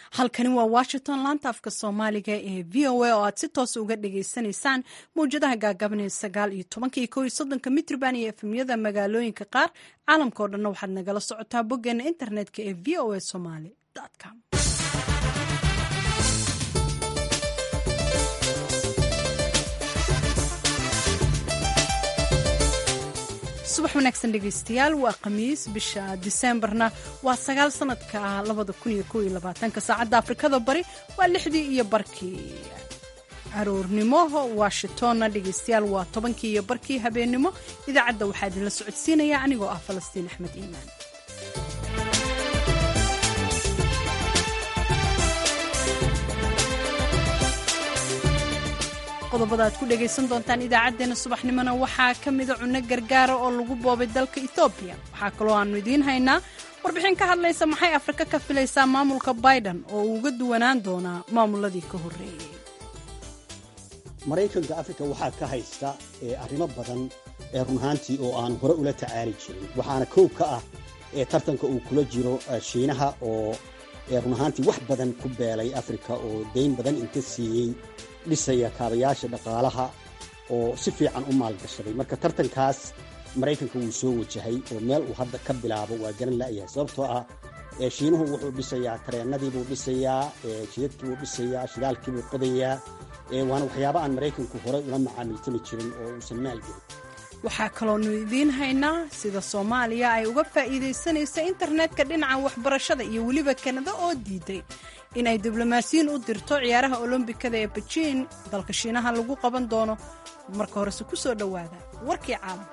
halkani waa washington laanta afka soomaaliga ee v o a oo aad si toosa uga dhagaysanaysaan mawjadaha gaagaban ee sagaal iyo tobanka iyo kow iyo soddonka mitrban iyo efemyada magaalooyinka qaar caalamka oo dhanna waxaad nagala socotaa boggeena internetka ee v o a somaly com subax wanaagsan dhegaystayaal waa khamiis bisha diseembarna waa sagaal sanadka labada kun iyo kow iyo labaatanka saacadda afrikada bari waa lixdii iyo barkii caruurnimo washingtonna dhegaystayaal waa tobankii iyo barkii habeennimo idaacadda waxaa idinla socodsiinaya anigoo ah falastiin axmed iimaan qodobada aad ku dhegaysan doontaan idaacaddeenna subaxnimona waxaa ka mida cunno gargaara oo lagu boobay dalka etoobiya waxaa kaloo aannu idiin haynaa warbixin ka hadlaysa maxay afrika ka filaysaa maamulka biden oo uu uga duwanaan doonaa maamuladii ka horreeyey maraykanka afrika waxaa ka haysta arrimo badan ee run ahaantii oo aan hore ula tacaali jirin waxaana koob ka ah ee tartanka uu kula jiro shiinaha oo run ahaantii wax badan ku beelay afrika oo dayn badan inta siiyey dhisaya kaabayaasha dhaqaalaha oo si fiican u maalgashaday marka tartankaas maraykanka wuu soo wajahay oo meel uu hadda ka bilaabo waa garan la'yahay sababtoo ah shiinuhu wuxuu dhisayaa tareennadiibuu dhisayaa jidadkiibuu dhisayaa shidaalkiibuu qodayaa waana waxyaaba aan maraykanku horey ula macaamiltami jirin oo uusan maalgelin waxaa kaloonu idiin haynaa sida soomaaliya ay uga faa'iidaysanaysa internetka dhinaca waxbarashada iyo weliba kanada oo diiday in ay diblomaasiyiin u dirto ciyaaraha olombikada ee bejiin dalka shiinaha lagu qaban doono marka horese ku soo dhowaada warkii caalamka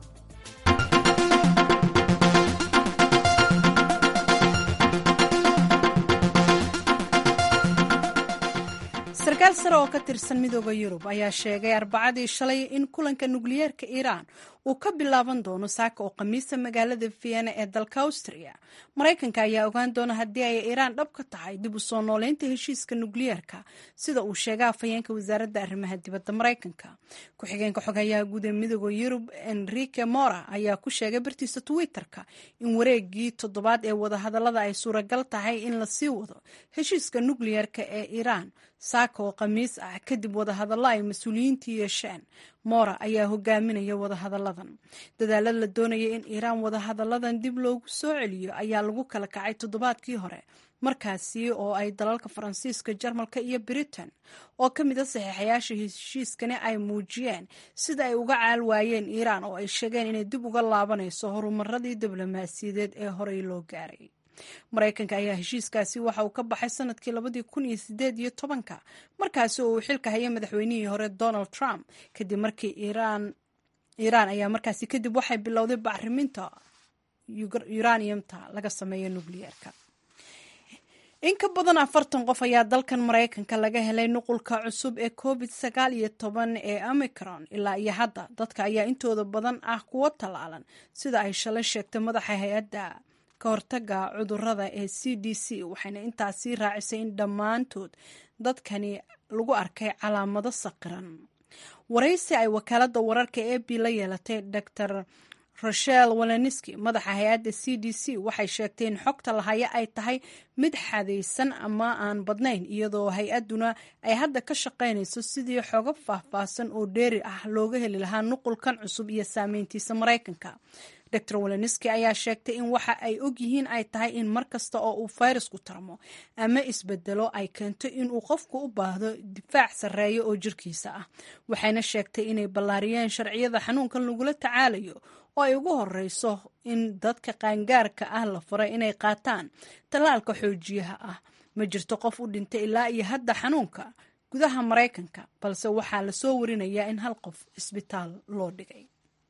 sarkaal sare oo ka tirsan midooda yurub ayaa sheegay arbacadii shalay in kulanka nukliyeerka iiraan uu ka bilaaban doono saaka oo khamiisa magaalada vienna ee dalka austria maraykanka ayaa ogaan doona haddii ay iiraan dhab ka tahay dib u soo nooleynta heshiiska nukliyeerka sida uu sheegay afhayeenka wasaaradda arrimaha dibadda maraykanka ku-xigeenka xogayaha guud ee midooda yurub enrique mora ayaa ku sheegay bartiisa twitter-ka in wareegii toddobaad ee wadahadallada ay suuragal tahay in lasii wado heshiiska nukliyeerka ee iiraan saaka oo khamiis ah kadib wadahadallo ay mas-uuliyiintu yeesheen moora ayaa hogaaminaya wadahadalladan dadaalada la doonaya in iiraan wadahadalladan dib loogu soo celiyo ayaa lagu kala kacay toddobaadkii hore markaasi oo ay dalalka faransiiska jarmalka iyo britain oo ka mid a saxiixayaasha heshiiskani ay muujiyeen sida ay uga caal waayeen iiraan oo ay sheegeen inay dib uga laabanayso horumaradii diblomaasiyadeed ee horey loo gaaray maraykanka ayaa heshiiskaasi waxa uu ka baxay sanadkii labadii kun iyo sideed iyo tobanka markaasi oo uu xilka hayay madaxweynihii hore donald trump kadib markii iiraan iiraan ayaa markaasi kadib waxay bilowday bacriminta uraniumta laga sameeyo nukliyeerka in ka badan afartan qof ayaa dalkan maraykanka laga helay nuqulka cusub ee covid sagaal iyo toban ee omicron ilaa iyo hadda dadka ayaa intooda badan ah kuwo tallaalan sida ay shalay sheegtay madaxa hay-adda kahortaga cudurada ee c d c waxayna intaasi raacisay in dhammaantood dadkani lagu arkay calaamado saqiran waraysi ay wakaalada wararka e b la yeelatay dor rochel waleniski madaxa hay-adda c d c waxay sheegtay in xogta lahaya ay tahay mid xadaysan ama aan badnayn iyadoo hay-aduna ay hadda ka shaqaynayso sidii xogo faahfaahsan oo dheeri ah looga heli lahaa nuqulkan cusub iyo saameyntiisa maraykanka dor waleniski ayaa sheegtay in waxa ay og yihiin ay tahay in mar kasta oo uu fayrasku tarmo ama isbedelo ay keento inuu qofku u baahdo difaac sarreeya oo jirkiisa ah waxayna sheegtay inay ballaariyeen sharciyada xanuunkan lagula tacaalayo oo ay ugu horeyso in dadka qaangaarka ah la faray inay qaataan tallaalka xoojiyaha ah ma jirto qof u dhintay ilaa iyo hadda xanuunka gudaha maraykanka balse waxaa lasoo warinayaa in hal qof isbitaal loo dhigay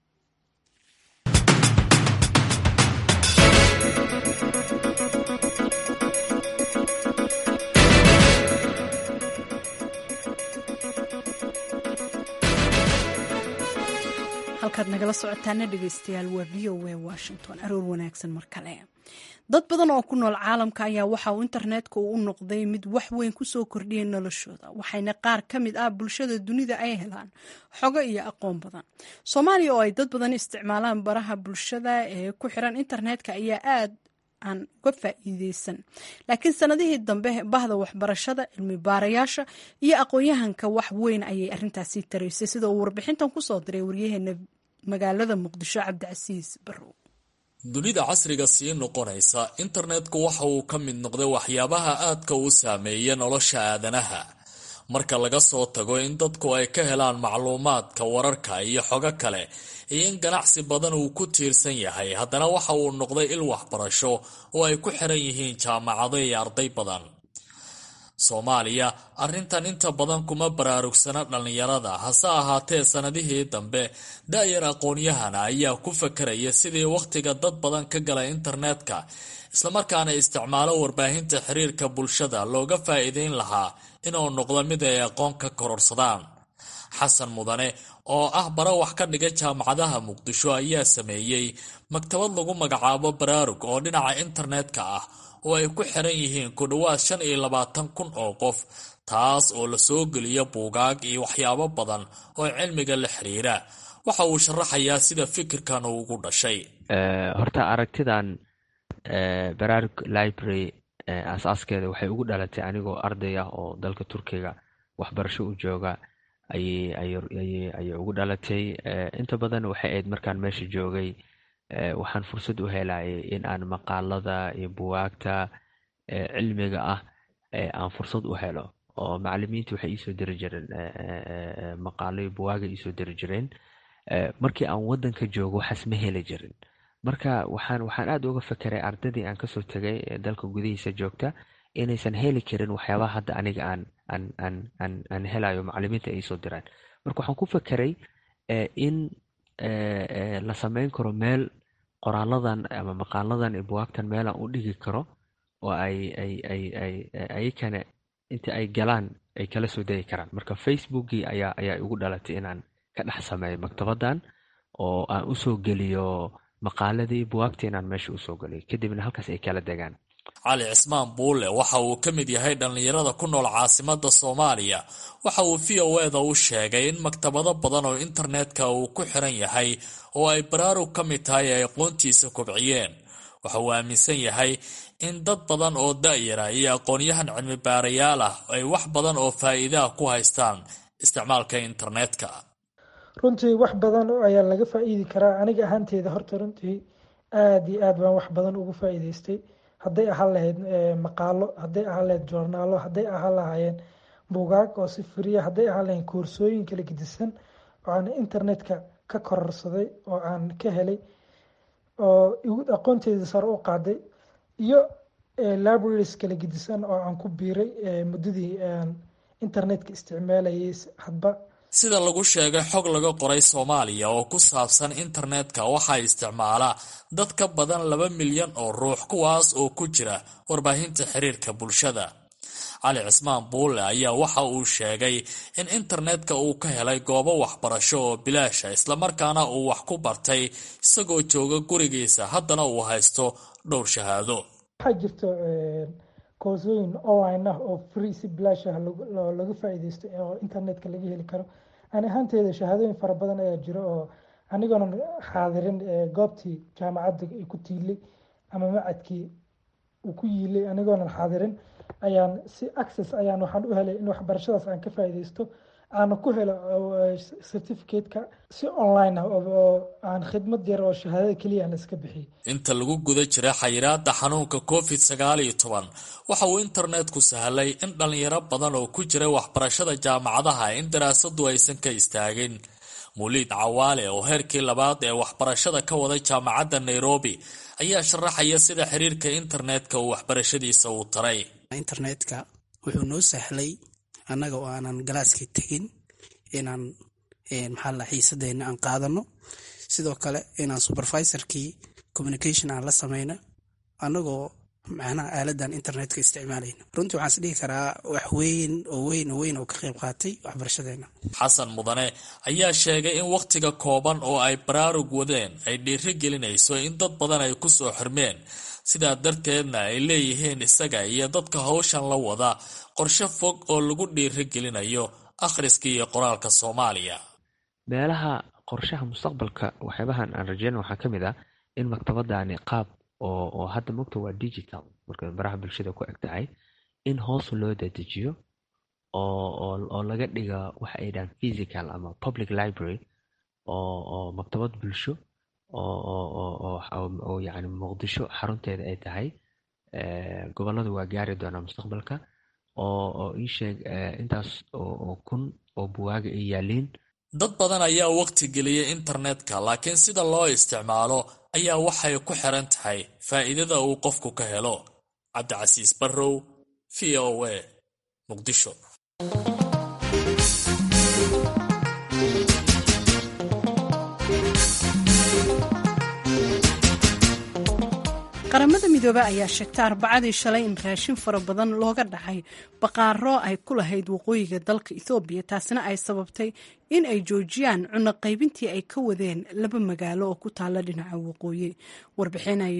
halkaad nagala socotaana dhegeystayaal waa v o a washington aroor wanaagsan mar kale dad badan oo ku nool caalamka ayaa waxa uu internetka u noqday mid wax weyn kusoo kordhiyay noloshooda waxayna qaar ka mid ah bulshada dunida ay helaan xogo iyo aqoon badan soomaaliya oo ay dad badan isticmaalaan baraha bulshada ee ku xiran internetka ayaa aad aan uga faa'iideysan laakiin sanadihii dambe bahda waxbarashada cilmi baarayaasha iyo aqoon-yahanka wax weyn ayay arrintaasi taraysay sida uu warbixintan kusoo diray waryaheena magaalada muqdisho cabdicasiis barrow dunida casriga sii noqonaysa internetku waxa uu ka mid noqday waxyaabaha aadka u saameeya nolosha aadanaha marka laga soo tago in dadku ay ka helaan macluumaadka wararka iyo xogo kale iyo in ganacsi badan uu ku tiirsan yahay haddana waxa uu noqday il waxbarasho oo ay ku xiran yihiin jaamacado iyo arday badan soomaaliya arrintan inta badan kuma baraarugsana dhallinyarada hase ahaatee sanadihii dambe da-yar aqoon-yahana ayaa ku fakaraya sidii wakhtiga dad badan ka gala internetka islamarkaana isticmaalo warbaahinta xiriirka bulshada looga faa'iideyn lahaa inuu noqdo mid ay aqoon ka kororsadaan xasan mudane oo ah bara wax ka dhiga jaamacadaha muqdisho ayaa sameeyey maktabad lagu magacaabo baraarug oo dhinaca internetka ah oo ay ku xiran yihiin ku dhowaad shan iyo labaatan kun oo qof taas oo lasoo geliyo buugaag iyo waxyaabo badan oo cilmiga la xiriira waxa uu sharaxayaa sida fikirkan uu ugu dhashay horta aragtidan baraarug library asaaskeeda waxay ugu dhalatay anigoo arday ah oo dalka turkiga waxbarasho u jooga ayay ugu dhalatay inta badan waxay ahayd markaan meesha joogay waxaan fursad u helayay in aan maqaalada iyo buwaagta cilmiga ah aan fursad u helo oo macalimiinta waxay iisoo diri jireen maqaalo iyo buwaaga iisoo diri jireen markii aan wadanka joogo waxaas ma heli jirin marka waxaan waxaan aada uga fakeray ardadii aan kasoo tegay ee dalka gudihiisa joogta inaysan heli karin waxyaabaha hadda aniga aan aan aan aan aan helayo macalimiinta ay soo diraan marka waxaan ku fakeray in la sameyn karo meel qoraaladan ama maqaaladan iyo buwaagtan meelaan u dhigi karo oo ay ay ay ay ayakana inta ay galaan ay kala soo degi karaan marka facebookii ayaa ayaa igu dhalatay inaan ka dhex sameeyo maktabadan oo aan usoo geliyo maqaaladii buwaagta inaan meesha usoo geliyo kadibna halkaas ay kala degaan cali cismaan buule waxa uu ka mid yahay dhallinyarada ku nool caasimada soomaaliya waxa uu v o eda u sheegay in maktabado badan oo internetka uu ku xiran yahay oo ay baraarug ka mid tahay ay aqoontiisa kobciyeen waxa uu aaminsan yahay in dad badan oo da-yara iyo aqoonyahan cilmi baarayaal ah ay wax badan oo faa'iidaha ku haystaan isticmaalka internetka runtii wax badan ayaa laga faa'iidi karaa aniga ahaanteeda horta runtii aada iyo aad baan wax badan ugu faa'iideystay hadday ahaan lahayd maqaalo hadday ahaan lahayd joornaalo hadday ahaan lahaayeen buugaag oo si firiya hadday ahaan lahayn koorsooyin kala gedisan oo aan internetka ka kororsaday oo aan ka helay oo aqoonteeda sare u qaaday iyo libraries kala gedisan oo aan ku biiray muddadii aan internetka isticmaalayay hadba sida lagu sheegay xog laga qoray soomaaliya oo ku saabsan internetka waxaa isticmaala dad ka badan laba milyan oo ruux kuwaas oo ku jira warbaahinta xiriirka bulshada cali cismaan buule ayaa waxa uu sheegay in internetka uu ka helay goobo waxbarasho oo bilaasha islamarkaana uu wax ku bartay isagoo jooga gurigiisa haddana uu haysto dhowr shahaado waxaa jirto koorsooyin online ah oo free si bilaash ah laga faa'iideysto oo internetka laga heli karo ani ahaanteeda shahaadooyin fara badan ayaa jiro oo anigoonan xaadirin goobtii jaamacadda ay ku tiilay ama macadkii uu ku yiilay anigoonan xaadirin ayaan si access ayaan waxaan u helay in waxbarashadaas aan ka faa'iideysto aana ku helo certificateka si online ah oo aan khidmad yar oo shahaadada keliya aan iska bixiyay inta lagu guda jira xayiraada xanuunka covid sagaal iyo toban waxa uu internetku sahlay in dhalinyaro badan oo ku jira waxbarashada jaamacadaha in daraasadu aysan ka istaagin muliid cawaale oo heerkii labaad ee waxbarashada ka wada jaamacadda nairobi ayaa sharaxaya sida xiriirka internetka uu waxbarashadiisa uu taray internetka wuxuu noo sahlay annaga oo aanan galaaskii tegin inaan maxaa la xiisadeena aan qaadano sidoo kale inaan supervisorkii communication aan la sameyno annagoo macnaha aaladan internetka isticmaalayna runtii waxaan is dhihi karaa wax weyn oo weyn oo weyn oo ka qayb qaatay waxbarashadeena xasan mudane ayaa sheegay in wakhtiga kooban oo ay baraarug wadeen ay dhiiri gelinayso in dad badan ay ku soo xirmeen sidaa darteedna ay leeyihiin isaga iyo dadka hawshan la wada qorshe fog oo lagu dhiiri gelinayo akhriska iyo qoraalka soomaaliya meelaha qorshaha mustaqbalka waxyaabahan aan rajeyna waxaa ka mid ah in maktabadani qaab oo oo hadda mogta waa digital marka baraha bulshada ku eg tahay in hoos loo dadejiyo oo oo oo laga dhiga waxa ay dhahaan physical ama public library oo oo maktabad bulsho oo oo oo oo oo yacni muqdisho xarunteeda ay tahay gobollada waa gaari doonaa mustaqbalka oo oo ii sheeg intaas oo kun oo buwaaga ay yaaliin dad badan ayaa waqti geliyay internetka laakiin sida loo isticmaalo ayaa waxay ku xiran tahay faa'iidada uu qofku ka helo cabdicasiis barrow v o a muqdisho qaramada midoobe ayaa sheegtay arbacadii shalay in raashin fara badan looga dhacay baqaaro ay ku lahayd waqooyiga dalka ethoobiya taasina ay sababtay in ay joojiyaan cunno qaybintii ay ka wadeen laba magaalo oo ku taala dhinaca waqooyi warbixin ay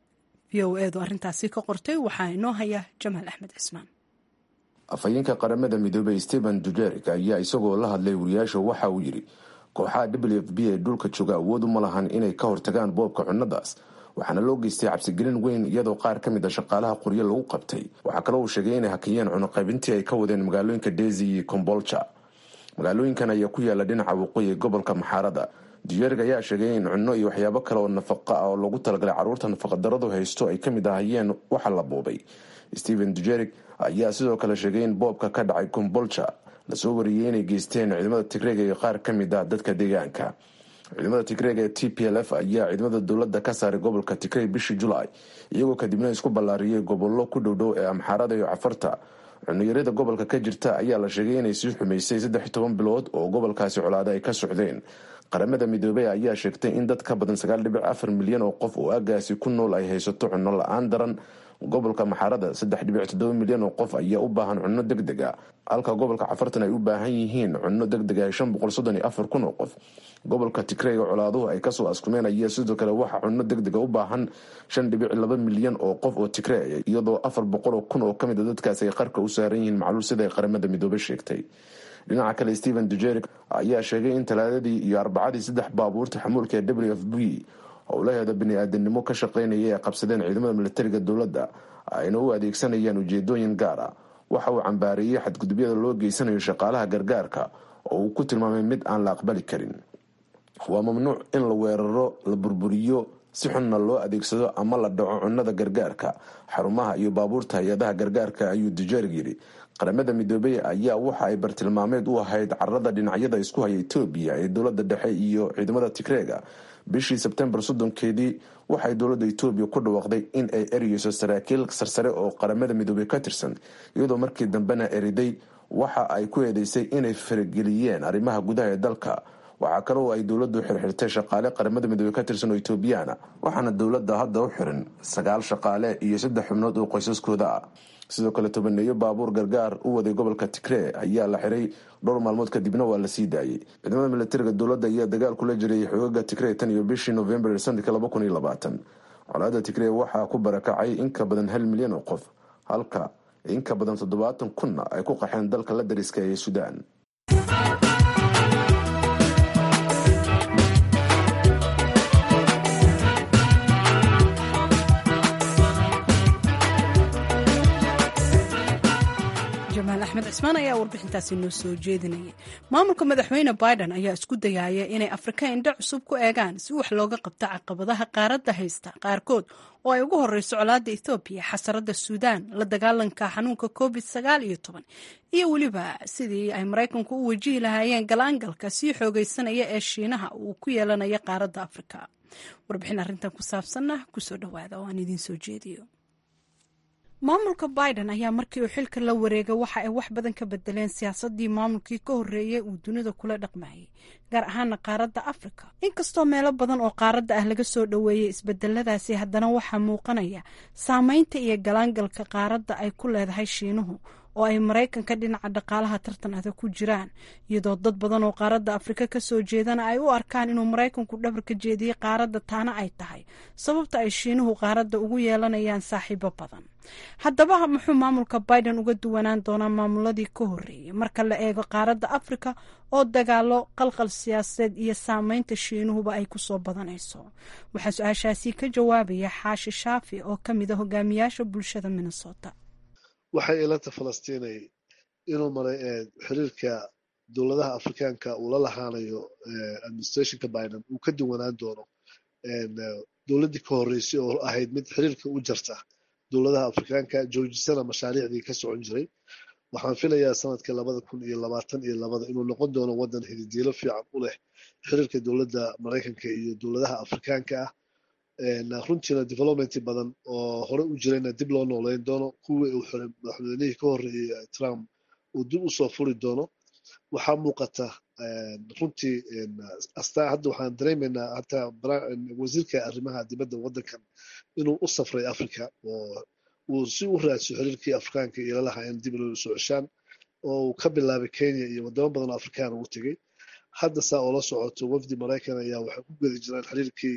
v o edu arrintaasi ka qortay waxaa inoo haya jamaal axmed cismaan afhayeenka qaramada midoobey stephen dujerik ayaa isagoo la hadlay wariyaasha waxa uu yidhi kooxaha w f b ee dhulka jooga awood uma lahan inay ka hortagaan boobka cunnadaas waxaana loo geystay cabsigelin weyn iyadoo qaar ka mid a shaqaalaha qoryo lagu qabtay waxaa kaloo uu sheegay inay hakiyeen cunuqaybintii ay ka wadeen magaalooyinka desi iyo kombolja magaalooyinkan ayaa ku yaala dhinaca waqooyi ee gobolka maxaarada dujerig ayaa sheegay in cunno iyo waxyaabo kale oo nafaqa ah oo lagu talagalay carruurta nafaqadaradu haysto ay ka mid ahayeen waxa la boobay stephen dujerig ayaa sidoo kale sheegay in boobka ka dhacay kombolja lasoo wariyey inay geysteen ciidamada tigreega iyo qaar ka mid ah dadka deegaanka ciidamada tigreega ee t p l f ayaa ciidamada dowladda ka saaray gobolka tigrey bishii julaay iyagoo kadibna isku ballaariyey gobollo ku dhowdhow ee amxaarada iyo cafarta cuniyarada gobolka ka jirta ayaa la sheegay inay sii xumaysay saddex toban bilood oo gobolkaasi colaada ay ka socdeen qaramada midoobey ayaa sheegtay in dad ka badan sagaal dhibic afar milyan oo qof oo aagaasi ku nool ay haysato cunno la-aan daran gobolka maxaarada saddex dhibic toddoba milyan oo qof ayaa u baahan cunno deg deg a halka gobolka cafartan ay u baahan yihiin cunno deg deg ah shan boqol soddon iyo afar kun oo qof gobolka tigreyga colaaduhu ay kasoo askumeen ayaa sidoo kale waxaa cunno deg dega u baahan shan dhibic laba milyan oo qof oo tigrey iyadoo afar boqol oo kun oo kamid a dadkaasi ay qarka u saaran yihiin macluul sida ay qaramada midoobe sheegtay dhinaca kale stephen dujerik ayaa sheegay in talaadadii iyo arbacadii saddex baabuurta xamuulka ee w f b howlaheeda bini-aadanimo ka shaqeynaya ay qabsadeen ciidamada militariga dowladda ayna u adeegsanayaan ujeedooyin gaar ah waxa uu cambaareeyey xadgudubyada loo geysanayo shaqaalaha gargaarka oo uu ku tilmaamay mid aan la aqbali karin waa mamnuuc in la weeraro la burburiyo si xunna loo adeegsado ama la dhaco cunnada gargaarka xarumaha iyo baabuurta hay-adaha gargaarka ayuu dujerig yidhi qaramada midoobey ayaa waxa ay bartilmaameed u ahayd carada dhinacyada isku haya etoobiya ee dowlada dhexe iyo ciidamada tigreega bishii sebtembar soddonkeedii waxay dowladda etoobiya ku dhawaaqday in ay ereyeyso saraakiil sarsare oo qaramada midoobey ka tirsan iyadoo markii dambena eriday waxa ay ku eedeysay inay farageliyeen arrimaha gudaha ee dalka waxaa kale oo ay dowladdu xirxirtay shaqaale qaramada midoobey ka tirsan oo etoobiyaana waxaana dowladda hadda u xiran sagaal shaqaale iyo saddex xubnood oo qoysaskooda ah sidoo kale tobaneeyo baabuur gargaar u waday gobolka tigree ayaa la xiray dhowr maalmood kadibna waa la sii daayey ciidamada militariga dowladda ayaa dagaal kula jiray xoogaga tigree tan iyo bishii novembar sanadka laba kun iyo labaatan colaada tigree waxaa ku barakacay in ka badan hal milyan oo qof halka in ka badan toddobaatan kunna ay ku qaxeen dalka la dariska ee suudaan jamaal axmed cismaan ayaa warbixintaasi noo soo jeedinayay maamulka madaxweyne biden ayaa isku dayaaya inay afrika indho cusub ku eegaan si wax looga qabto caqabadaha qaaradda haysta qaarkood oo ay ugu horeyso colaadda ethoobiya xasarada suudaan la dagaalanka xanuunka covid sagaal iyo toban iyo weliba sidii ay maraykanku u wajihi lahaayeen galaangalka sii xoogeysanaya ee shiinaha uu ku yeelanaya qaaradda afrika warbixin arrintan ku saabsanna kusoo dhawaada oo aan idiin soo jeediyo maamulka biden ayaa markii uu xilka la wareegay waxa ay wax badan ka bedeleen siyaasadii maamulkii ka horreeyay uu dunida kula dhaqmayay gaar ahaana qaaradda afrika inkastoo meelo badan oo qaaradda ah laga soo dhoweeyay isbedeladaasi haddana waxaa muuqanaya saameynta iyo galaangalka qaaradda ay ku leedahay shiinuhu oo ay maraykanka dhinaca dhaqaalaha tartan adag ku jiraan iyadoo dad badan oo qaaradda afrika kasoo jeedana ay u arkaan inuu maraykanku dhabar ka jeediyey qaaradda taana ay tahay sababta ay shiinuhu qaaradda ugu yeelanayaan saaxiibo badan haddaba muxuu maamulka biden uga duwanaan doonaa maamuladii ka horreeyey marka la eego qaaradda afrika oo dagaalo qalqal siyaasadeed iyo saameynta shiinuhuba ay kusoo badanayso waxaa su-aashaasi ka jawaabaya xaashi shaafi oo ka mid a hogaamiyaasha bulshada minnesota waxay ilanta falastiinay inuu maray xiriirka dowladaha afrikaanka uu la lahaanayo administrationka biden uu ka duwanaan doono dowladdii ka horreysay oo ahayd mid xiriirka u jarta dowladaha afrikaanka joojisana mashaariicdii ka socon jiray waxaan filayaa sanadka labada kun iyo labaatan iyo labada inuu noqon doono waddan hididiilo fiican u leh xiriirka dowladda maraykanka iyo dowladaha afrikaanka ah runtiina development badan oo hore u jirayna dib loo nooleyn doono kuwii uu xiray madaxweynihii ka horreeyey trump uu dib usoo furi doono waxaa muuqata runtii hadda waxaan dareemaynaa hataa wasiirka arrimaha dibadda waddankan inuu u safray africa oo uu si u raadsiyo xiriirkii afrikaanka iyo lalaha in dib loo soo ceshaan oo uu ka bilaabay kenya iyo wadamo badan oo afrikaan ugu tegey hadda saa oo la socoto wafdi maraykan ayaa waxay ku gedi jiraan xiriirkii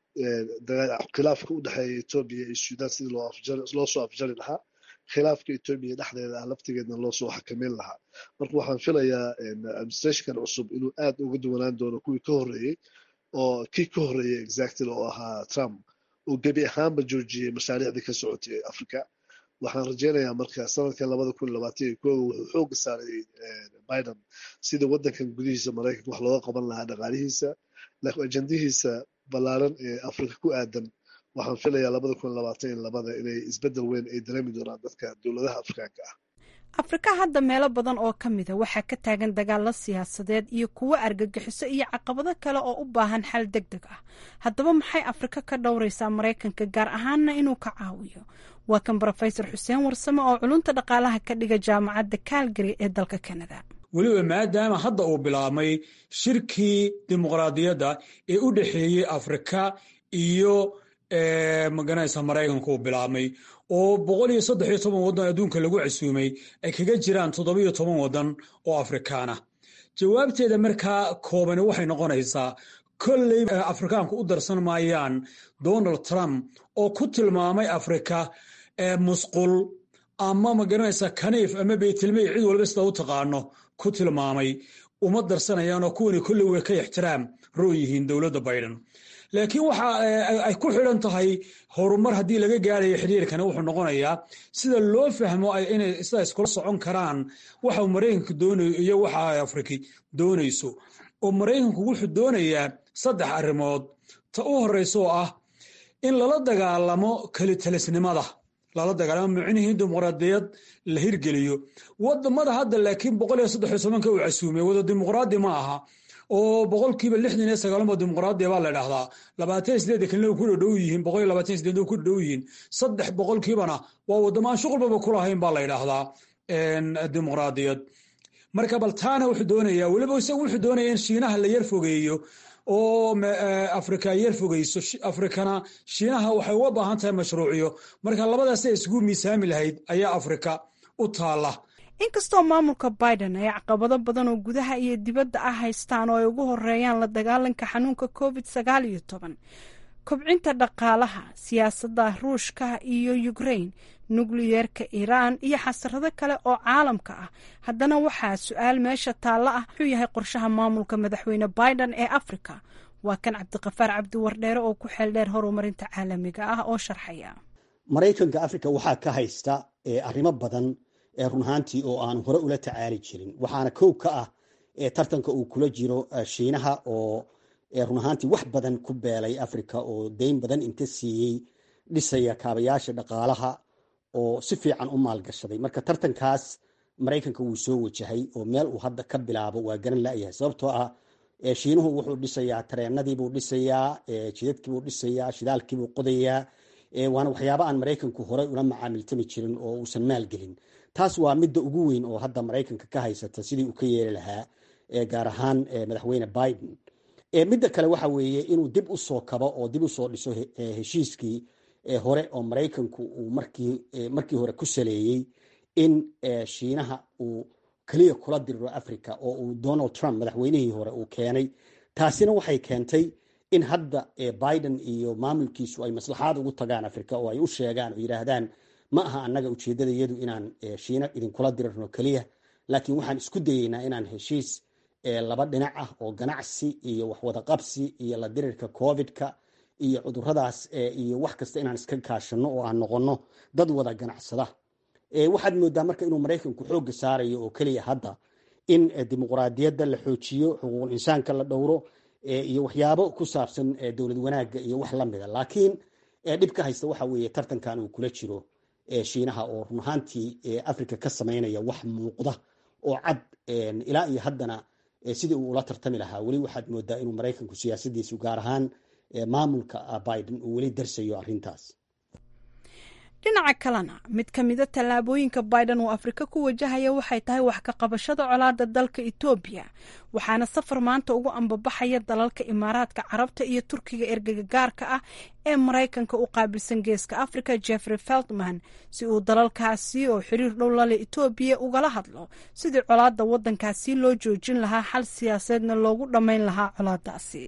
khilaafka u dhexeeya etoobiya iyo sudan sidii loo soo afjari lahaa khilaafka etoobiya dhexdeeda ah laftigeedna loo soo xakameyn lahaa marka waxaan filayaa administrationkan cusub inuu aad uga duwanaan doono kuwii ka horreeyey oo kii ka horreeyey exactly oo ahaa trump uu gebi ahaanba joojiyey mashaariicdii ka socotay ee africa waxaan rajeynayaa marka sanadka labada kun labaatan iyo kooga wuxuu xooga saaray biden sida waddankan gudihiisa maraykanka wax looga qaban lahaa dhaqaalihiisa laakiin ajandihiisa ballaaran ee afrika ku aadan waxaan filayaa labada kun labaatan iyo labada inay isbeddel weyn ay dareemi doonaan dadka dowladaha afrikaanka ah afrika hadda meelo badan oo ka mida waxaa ka taagan dagaalo siyaasadeed iyo kuwo argagixiso iyo caqabado kale oo u baahan xal deg deg ah haddaba maxay afrika ka dhowraysaa maraykanka gaar ahaanna inuu ka caawiyo waa kan brofesor xuseen warsame oo culunta dhaqaalaha ka dhiga jaamacadda calgary ee dalka canada weliba maadaama hadda uu bilaabmay shirkii dimuqraadiyadda ee u dhexeeyey afrika iyo maganaysa maraykanka uu bilaabmay oo boqol iyo saddex iyo toban waddan adduunka lagu casuumay ay kaga jiraan toddobiyo toban waddan oo afrikaana jawaabteeda markaa koobani waxay noqonaysaa kolley afrikaanku u darsan maayaan donald trump oo ku tilmaamay afrika musqul ama magaranaysa kaniif ama beytilmey cid walba sida u taqaano ku tilmaamay uma darsanayaanoo kuwani kolley way ka ixtiraam roo yihiin dowladda biden laakiin waxa ay ku xidhan tahay horumar haddii laga gaarayo xiriirkani wuxuu noqonayaa sida loo fahmo inay sida iskula socon karaan waxa maraykanka doonayo iyo waxa ay afriki doonayso oo maraykanku wuxuu doonayaa saddex arrimood ta u horreysa oo ah in lala dagaalamo kelitalisnimada lala dagaalamo micnihii dimuqraadiyad la hirgeliyo wadamada hadda laakiin boqol iyo saddex iyo tobanka uu casuumay wada dimuqraadi ma aha oo boqolkiiba lixdan iyo sagaalmo dimuqraadiya baa la dhahdaa labaatan iyo sideed kalina ku dhadhow yihiin boqol iyo labaatan iyo sideed ku dhadhow yihiin saddex boqolkiibana waa wadamo aan shuqulbaba ku lahayn baa la yidhaahdaa dimuqraadiyad marka bal taana wuxuu doonayaa weliba isagu wuxuu doonaya in shiinaha la yar fogeeyo oo afrika yar fogeyso afrikana shiinaha waxay uga baahan tahay mashruuciyo marka labadaas ay isugu miisaami lahayd ayaa afrika u taala inkastoo maamulka biden ay caqabado badan oo gudaha iyo dibadda ah haystaan oo ay ugu horeeyaan la dagaalanka xanuunka covid sagaal iyo toban kobcinta dhaqaalaha siyaasadda ruushka iyo ukraine nukliyeerka iiraan iyo xasarado kale oo caalamka ah haddana waxaa su-aal meesha taalla ah wuxuu yahay qorshaha maamulka madaxweyne biden ee afrika waa kan cabdiqafaar cabdiwardheere oo ku xeeldheer horumarinta caalamiga ah oo sharxaya maraykanka afrika waxaa ka haysta arrimo badan run ahaantii oo aan hore ula tacaali jirin waxaana kow ka ah tartanka uu kula jiro shiinaha oo run ahaantii wax badan ku beelay africa oo deyn badan inta siiyey dhisaya kaabayaasha dhaqaalaha oo si fiican u maalgashaday marka tartankaas maraykanka wuu soo wajahay oo meel uu hadda ka bilaabo waa garan layahay sababtoo ah shiinuhu wuxuu dhisayaa tareenadiibuu dhisayaa jidadkiibuu dhisayaa shidaalkiibuu qodayaa waana waxyaaba aan maraykanku horey ula macaamiltami jirin oo uusan maalgelin taas waa midda ugu weyn oo hadda maraykanka ka haysata sidii uu ka yeeli lahaa gaar ahaan madaxweyne biden midda kale waxa weeye inuu dib u soo kabo oo dib usoo dhiso heshiiskii hore oo maraykanku uu markii hore ku saleeyey in shiinaha uu keliya kula diriro africa oo uu donald trump madaxweynihii hore uu keenay taasina waxay keentay in hadda biden iyo maamulkiisu ay maslaxaad ugu tagaan africa oo ay u sheegaan oo yidhaahdaan ma aha annaga ujeeddada iyadu inaan shiina idinkula dirirno keliya laakiin waxaan isku dayeynaa inaan heshiis laba dhinac ah oo ganacsi iyo waxwada qabsi iyo la dirirka covidka iyo cuduradaas iyo wax kasta inaan iska kaashano oo aan noqono dad wada ganacsada waxaad moodaa marka inuu maraykanku xoogga saarayo oo keliya hadda in dimuqraadiyadda la xoojiyo xuquuqul insaanka la dhowro iyo waxyaabo ku saabsan dowlad wanaagga iyo wax lamida laakiin dhibka haysta waxa weeye tartankan uu kula jiro shiinaha oo run ahaantii africa ka samaynaya wax muuqda oo cad ilaa iyo haddana sidii uu ula tartami lahaa weli waxaad moodaa inuu maraykanku siyaasadiisu gaar ahaan maamulka biden uu weli darsayo arrintaas dhinaca kalena mid ka mida tallaabooyinka biden uu afrika ku wajahaya waxay tahay wax ka qabashada colaada dalka etoobiya waxaana safar maanta ugu ambabaxaya dalalka imaaraadka carabta iyo turkiga ergega gaarka ah ee maraykanka u qaabilsan geeska africa jeffrey feltman si uu dalalkaasi oo xiriir dhow lale etoobiya ugala hadlo sidii colaada wadankaasi loo joojin lahaa xal siyaaseedna loogu dhammayn lahaa colaadaasi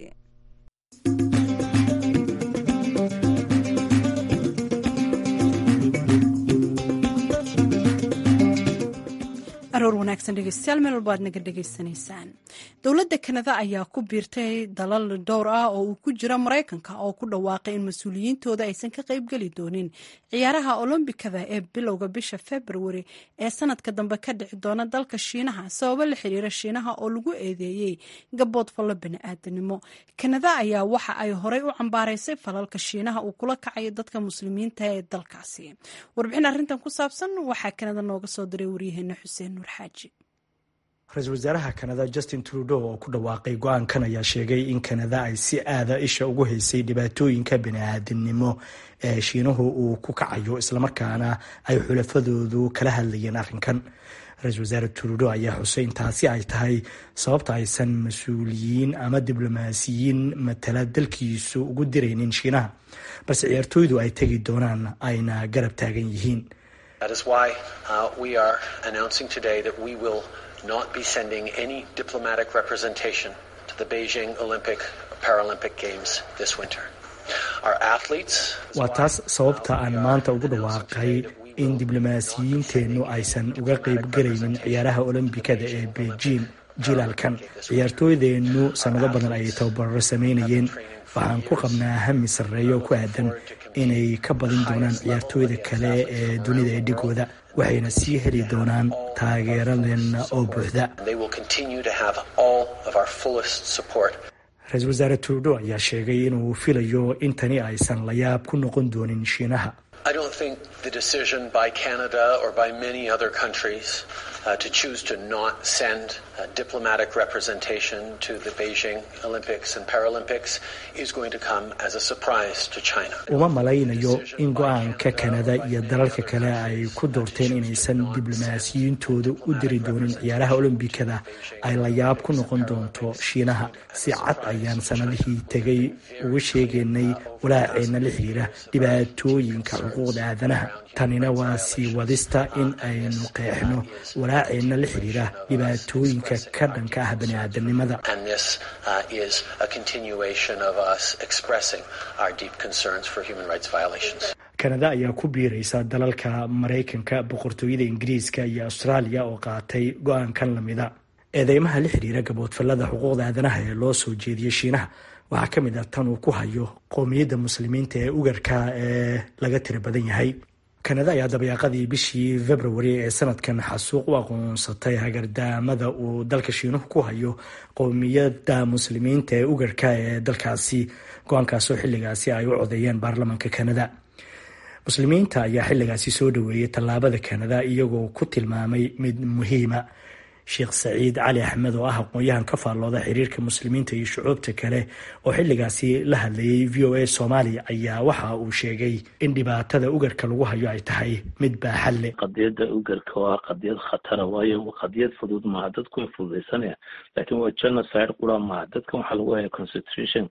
aroor wanaagsan dhegeystayaal meel walba aad naga dhegeysanaysaan dowladda kanada ayaa ku biirtay dalal dhowr ah oo uu ku jira maraykanka oo ku dhawaaqay in mas-uuliyiintooda aysan ka qaybgeli doonin ciyaaraha olombikada ee bilowga bisha februari ee sanadka dambe ka dhici doona dalka shiinaha sababo la xiriira shiinaha oo lagu eedeeyey gabood fallo bani-aadanimo kanada ayaa waxa ay horey u cambaaraysay falalka shiinaha uu kula kacayo dadka muslimiinta ee dalkaasi warbixin arrintan ku saabsan waxaa kanada nooga soo diray waryaheena xuseen ra-iisul wasaaraha kanada justin trudeau oo ku dhawaaqay go-aankan ayaa sheegay in kanada ay si aada isha ugu haysay dhibaatooyinka bani-aadamnimo ee shiinuhu uu ku kacayo islamarkaana ay xulafadoodu kala hadlayeen arrinkan ra-iisul wasaare trudeau ayaa xusay in taasi ay tahay sababta aysan mas-uuliyiin ama diblomaasiyiin matala dalkiisu ugu diraynin shiinaha balse ciyaartooydu ay tegi doonaan ayna garab taagan yihiin That is why uh, we are announcing today that we will not be sending any diplomatic representation to the Beijing Olympic Paralympic Games this winter. Our athletes. waa taas sababta aan maanta ugu dhawaaqay in diblomaasiyiinteennu aysan uga qaybgalaynin ciyaaraha olombikada ee beijing jilaalkan ciyaartooydeennu sannado badan ayay tababarro samaynayeen waxaan ku qabnaa hami sarreeyo ku aadan inay ka badin doonaan ciyaartooyda kale ee dunida ee dhigooda waxayna sii heli doonaan taageeradeenna oo buuxda ra-iisul wasaare trudeau ayaa sheegay inuu filayo in tani aysan la yaab ku noqon doonin shiinaha I don't think the decision by Canada or by many other countries uh, to choose to not send uh, diplomatic representation to the Beijing Olympics and Paralympics is going to come as a surprise to China. uma malaynayo in go-aanka kanada iyo dalalka kale ay ku doorteen inaysan diblomaasiyiintooda u diri doonin ciyaaraha olombikada ay la yaab ku noqon doonto shiinaha si cad ayaan sanadihii tegay uga sheegaynay walaaceenna la xiriira dhibaatooyinka xuquuqda aadanaha tanina waa sii wadista in aynu qeexno walaaceenna la xiriira dhibaatooyinka ka dhanka ah bani-aadamnimada And this uh, is a continuation of us expressing our deep concerns for human rights violations. kanada ayaa ku biiraysa dalalka maraykanka boqortooyada ingiriiska iyo austraaliya oo qaatay go-aankan lamida eedeymaha la xiriira gaboodfallada xuquuqda aadanaha ee loo soo jeediyey shiinaha waxaa ka mid ah tan uu ku hayo qowmiyadda muslimiinta ee ugarka ee laga tira badan yahay kanada ayaa dabayaaqadii bishii februari ee sanadkan xasuuq u aqoonsatay hagardaamada uu dalka shiinuhu ku hayo qowmiyadda muslimiinta ee ugarka ee dalkaasi go-aankaasoo xilligaasi ay u codeeyeen baarlamanka kanada muslimiinta ayaa xilligaasi soo dhaweeyey tallaabada kanada iyagoo ku tilmaamay mid muhiima sheekh saciid cali axmed oo ah aqoon-yahan ka faallooda xiriirka muslimiinta iyo shucuubta kale oo xilligaasi la hadlayay v o a soomaaliya ayaa waxa uu sheegay in dhibaatada ugarka lagu hayo ay tahay mid baaxad leh qadiyadda ugarka waa qadiyad khatara waayo qadiyad fudud maaha dadku way fududaysanayaan laakiin waa genocide qura maaha dadkan waxaa lagu haya concentration camps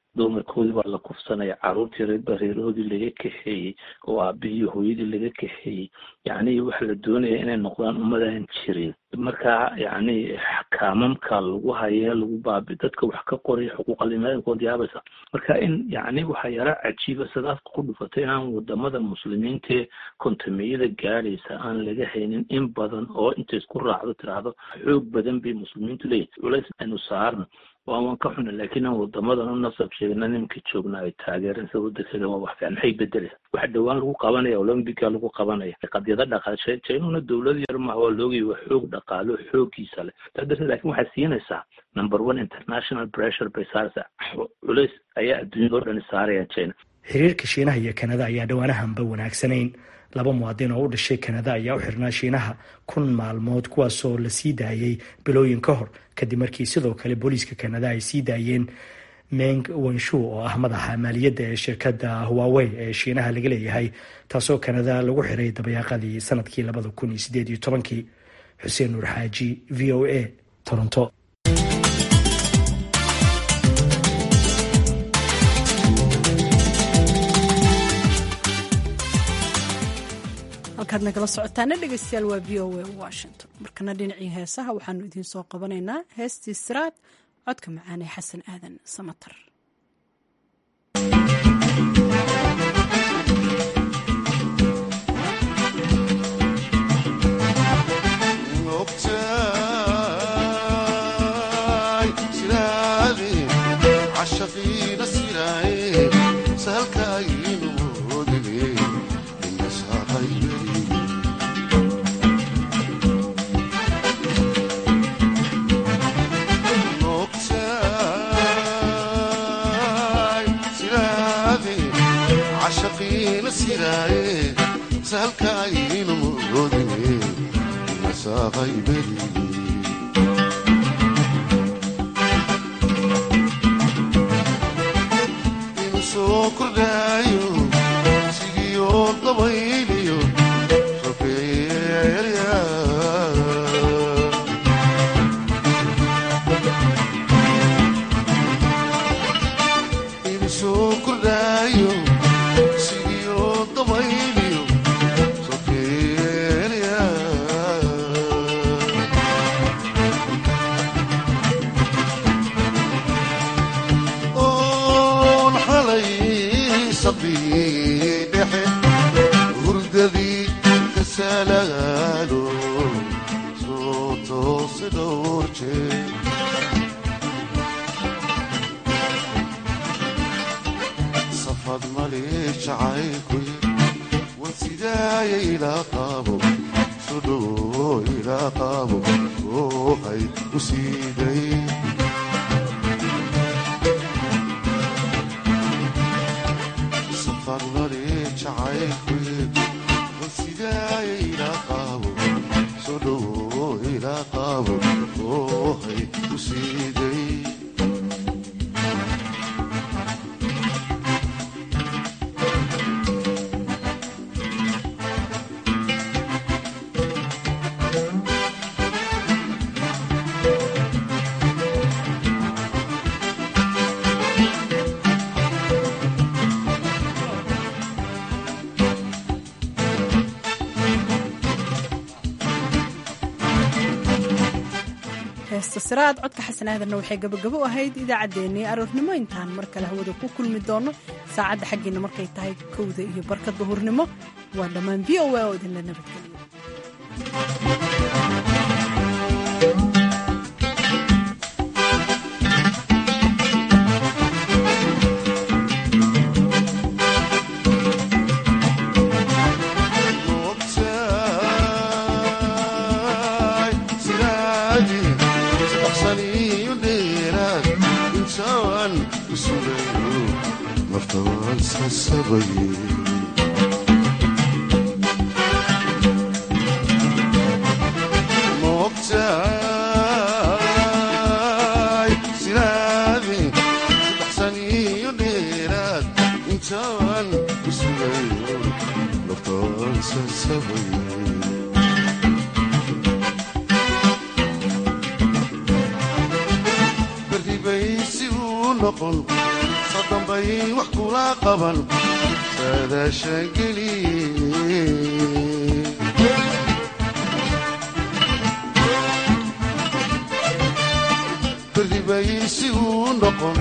dumarkoodii baa la kufsanaya caruurtii reerbareerahoodii laga kaxeeyey oo aabihii hooyadii laga kaxeeyey yacni waxa la doonaya inay noqdaan ummadaan jirin marka yacni kaamamka lagu haya lagu baabi dadka wax ka qoraya xuquuqalimaadinkood yaabaysa marka in yacni waxaa yara cajiiba sadaafka ku dhufatay inaan wadamada muslimiintae kontameyada gaadhaysa aan laga haynin in badan oo inta isku raacdo tiraahdo xoog badan bay muslimiintu leeyihin culays aynu saarno waan waan ka xuna laakiin aan wadamadan u nasab sheegna nimanka joogna ay taageereen sida wadankeeda waa wax fiican maxay bedelaya waxa dhowaan lagu qabanaya olombica lagu qabanaya qadyada dhaqaashe jainuna dowlad yar maaha waa loogay waa xoog dhaqaalo xoogiisa leh taa darteed laakiin waxay siinaysaa number one international pressure bay saaraysaa culays ayaa adduunyada oo dhani saaraya china xiriirka shiinaha iyo kanada ayaa dhowaanahanba wanaagsanayn laba muwaadin oo u dhashay kanada ayaa u xirnaa shiinaha kun maalmood kuwaasoo la sii daayey bilooyin ka hor kadib markii sidoo kale booliiska kanada ay sii daayeen meng wenshu oo ah madaxa maaliyadda ee shirkadda huawey ee shiinaha laga leeyahay taasoo kanada lagu xiray dabayaaqadii sanadkii labada kun iyo sideed iyo tobankii xuseen nuur xaaji v o a toronto halkaad nagala socotaana dhegeystayaal waa v o a washington markana dhinacii heesaha waxaanu idiin soo qabanaynaa heestii siraad codka macaan ee xasan aadan samatar heesta siraad codka xasan aadanna waxay gabagabo ahayd idaacaddeenii aroornimo intaan mar kale hawada ku kulmi doono saacadda xaggiina markay tahay kowda iyo barka duhurnimo waa dhammaan v o a oo idinla nabadgeliyo berri bay si uu noqon sadambay wax kula qaban saadaasha geli berdibay si uu noqon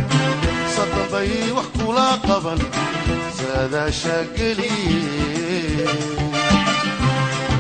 sadambay wax kula qaban saadaasha geli